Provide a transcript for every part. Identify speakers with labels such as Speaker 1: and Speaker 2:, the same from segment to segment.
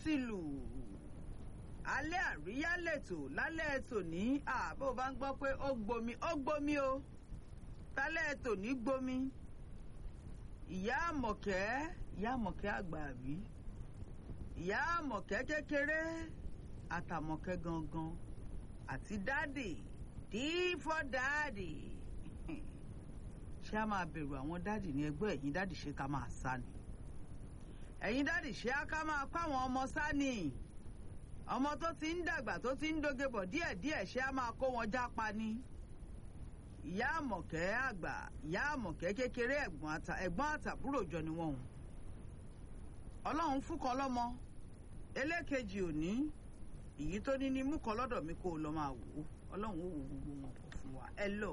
Speaker 1: ti lù alẹ́ àríyá lẹ́tò lálẹ́ tòní àbó bá ń gbọ́ pé ó gbomi ó gbomi o tálẹ́ tòní gbomi ìyá àmọ̀kẹ́ ìyá àmọ̀kẹ́ àgbà àbí ìyá àmọ̀kẹ́ kékeré àtàmọ̀kẹ́ gangan àti dáàdì dí fọ́ dáàdì ṣé a máa bẹ̀rù àwọn dáàdì ní ẹgbẹ́ ẹ̀yìn dáàdì ṣé ká máa sá ni ẹ̀yin dáàdì ṣé á ká máa kó àwọn ọmọ sá ni ọmọ tó ti ń dàgbà tó ti ń doge bọ̀ díẹ̀díẹ̀ ṣé á máa kó wọn jápa ni ìyá àmọ̀kẹ́ àgbà ìyá àmọ̀kẹ́ kékeré ẹ̀gbọ́n àtàbúrò jọ ni wọ́n hùn ọlọ́run fún kan lọ́mọ elékejì òní èyí tó ní ní mú kan lọ́dọ̀ mi kó o lọ máa wò ó ọlọ́run ó wo gbogbo wọn pọ̀ fún wa ẹ lò.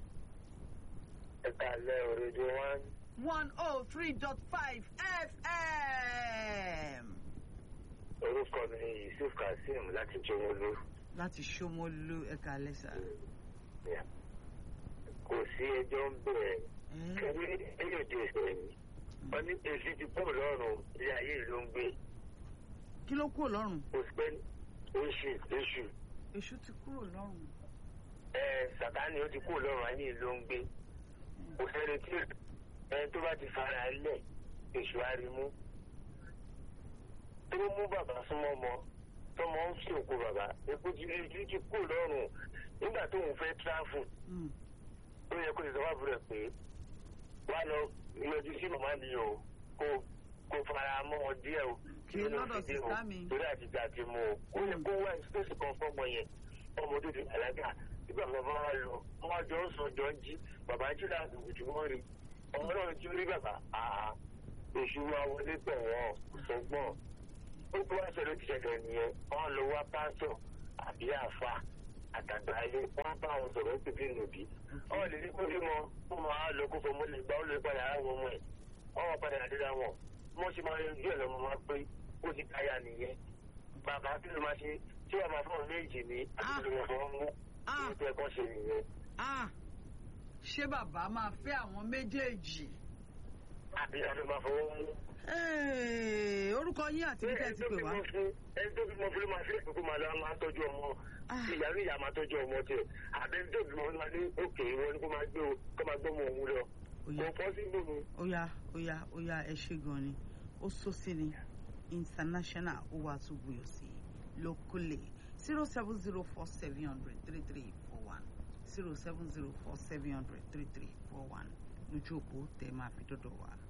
Speaker 2: ẹ kàlẹ́ òrèdè one.
Speaker 1: one oh three dot five fm.
Speaker 2: orúkọ mi yusuf kazeem láti jọmọlú.
Speaker 1: láti ṣómólú ẹ̀ka lẹ́sà.
Speaker 2: kò sí ẹjọ́ ń bẹ̀rẹ̀ kẹ́mi ẹ̀yọ̀ di ìṣẹ̀lẹ̀ mi wọ́n ní èsì ti pọ̀ lọ́rùn ilé ayé ló ń gbé.
Speaker 1: kí ló kúrò lọ́rùn.
Speaker 2: kò sí pé oṣù oṣù.
Speaker 1: èṣù ti kúrò lọ́rùn.
Speaker 2: ẹ sàtáni ó ti kúrò lọ́rùn ayé ló ń gbé. kò sẹ́ni tí ẹni tó bá ti fara lẹ̀ èṣù arimú. tó mú bàbá súnmọ́ mọ́ tọmọ ń fi òkú bàbá epo ti rí ti kúrò lọ́rùn nígbà tó ń fẹ́ tráfù. ó yẹ kó ti sọ fáfúrẹ́ pé wá lọ yọjú sí màmá mi o kó kó fara mọ́ wọn díẹ̀ o
Speaker 1: kí lọ́dọ̀ sísá mi.
Speaker 2: torí àtìgbà ti mú o ó yẹ kó wá ìsípèsì kan fọ́mọ yẹn ọmọ tó ti àlágà nígbà bàbá wa lọ wọn jọ ń sọ jọ ń jí bàbá jí láti kùtù wọn rí ọmọ náà tí ó rí bàbá àá èṣù wa wọlé pẹ̀ wọ́n sọgbọ́n ó tó wá ṣẹlẹ̀ ti ṣẹlẹ̀ nìyẹn wọn lọ wá pásítọ̀ àbí àfa àtàgbà ayé wọn bá wọn sọ̀rọ̀ ó pèpè nòbí wọn lè ní kó bí wọn wọn máa lọ kó fọmọ lè gbà ó lè padà àwọn ọmọ ẹ wọn padà àdéhà wọn wọn sì máa yanjú ẹ lọmọ máa pé ó ti káyà nìyẹn bàbá kí ló máa ṣe tí wọn máa fọwọn méjì ní àti ló wọn mú ní tó ẹ̀kọ́ ṣe nìyẹn.
Speaker 1: ṣé bàbá máa fẹ́ àwọn méjèèjì.
Speaker 2: àbí àti máa fọwọ́ mú.
Speaker 1: orúkọ yín àti bí tẹ́ ti pè wá.
Speaker 2: ẹni tó bímọ fún ló máa fi èkó máa lọ máa tọ́jú ọmọ ìyá ní ìyá máa tọ́jú ọmọ tiẹ̀ àbẹ́ni tó bímọ máa ní òkè wọn ni kó máa gbé o kó máa gbọ́ ọmọ òun lọ. kò fọ́ sí gbòmù.
Speaker 1: ó yá ó yá ó yá ẹ ṣe gan ni ó sọ sí ni international ó wàá tún buyọ̀ sí lókùlé zero seven zero four seven hundred three three four one zero seven zero four seven hundred three three four one lójú òpó tẹ máa fi dọ́dọ̀ wá.